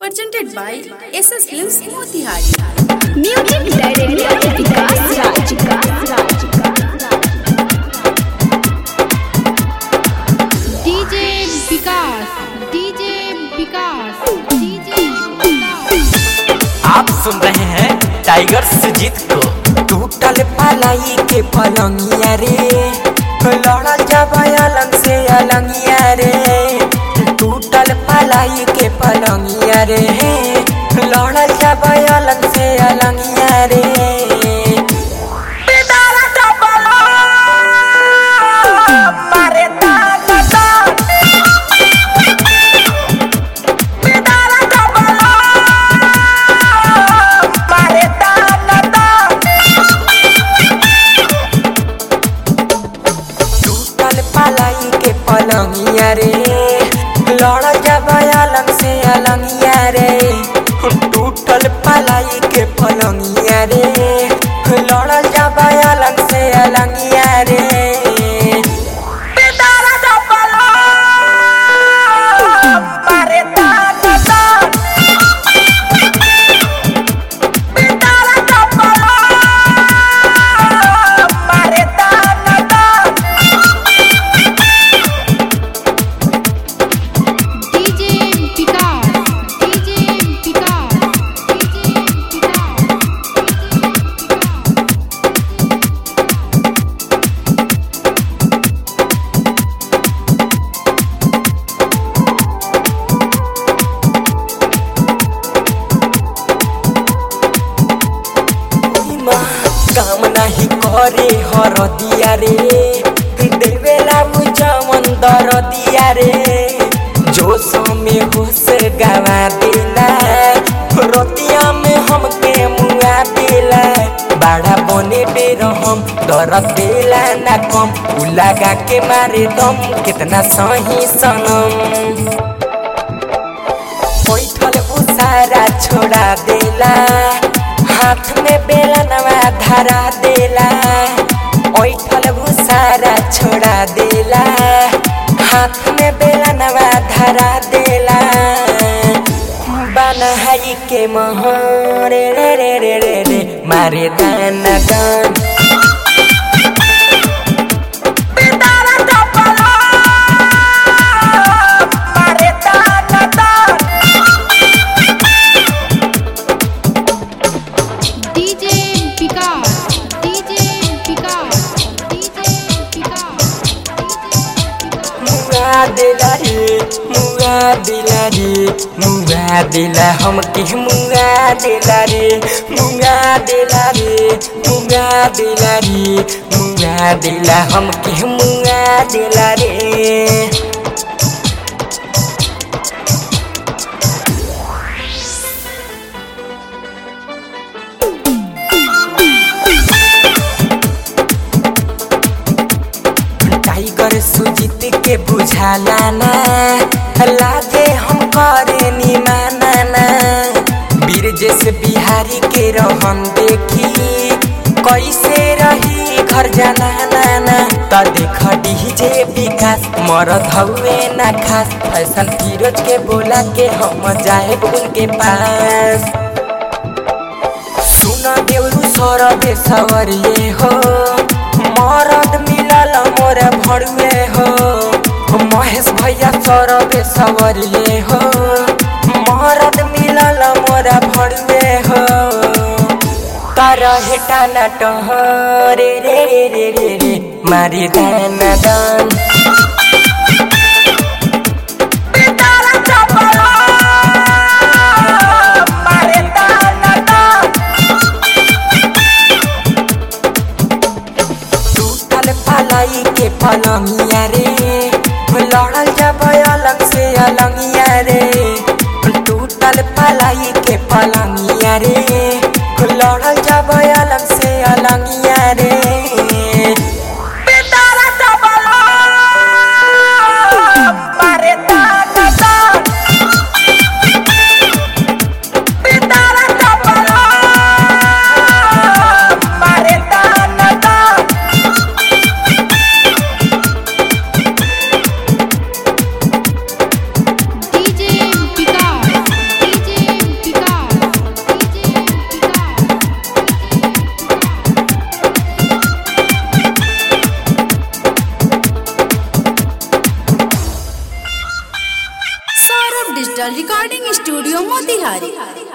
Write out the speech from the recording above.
presented by SS Films Motihari. Music director Vikas Raj. DJ Vikas DJ Vikas DJ विकास आप सुन रहे हैं टाइगर सुजीत को टूटल पलाई के पलंगिया रे लड़ल जब अलग से अलंगिया रे टूटल पलाई के पलंगिया रे लड़ल जब अलग से अलंगिया रे बेदारा डबला, मारे दादा दादा। बेदारा डबला, मारे दादा दादा। टूटल पलाई के पलंगिया रे लड़ जब अलग से अलंगिया रे टूटल पलाई के पलंगिया रे लड़ जब अलग से अलंगिया रे बेदारा डबला, मारे दादा दादा। बेदारा डबला, मारे दादा दादा। DJ Vikas DJ Vikas DJ विकास माँ काम नहीं करे हर दिया रे देवेला मुझमन दर दिया रे जोश में होश गवा देला रोतिया में हमके मुआ देला बाड़ा बने बेर हम दर देला ना कम उ लगा के मारे दम कितना सही सनम बैठल उसारा छोड़ा देला हाथ में बेला नवा धरा देला बैठल उसारा छोड़ा देला हाथ में बेला नवा धरा देला बनहाई के महरे रे रे रे रे रे मारे दाना दान बेदारा डबला, मारे दाना दान DJ Vikas DJ Vikas DJ विकास मुआ दिला रे मुआ दिला रे मुआ दिला हम के मुआ दिला रे मुआ दिला रे मुआ दिला रे मुआ दिला हम के मुआ दिला रे टाइगर सुजीत के बुझाला ना लागे हम करे निमाना ना वीर जैसे बिहारी के रहन देखी कैसे रही घर जाना ना ना त देख डीजे विकास मरद हउए ना खास फैशन फिरोज के बोला के हम जाए उनके पास सुन देउरु सरबे सवरिए हो मरद मिलल मोर भरुए हो महेश भैया सरबे सवरिए हो मरद मिलल मोर भरुए हो तर हेटा नट रे रे रे रे रे रे मारी दान दान बेदारा चपला, मारे दान दान टूटल पलाई के पलंगिया रे लड़ल जब अलग से अलंगिया रे टूटल पलाई के पलंगिया रे लड़ल जब अलग से अलंगिया रे बेदारा डबला, मारे दादा दादा। बेदारा डबला, मारे दादा दादा। DJ Vikas DJ digital recording studio Motihari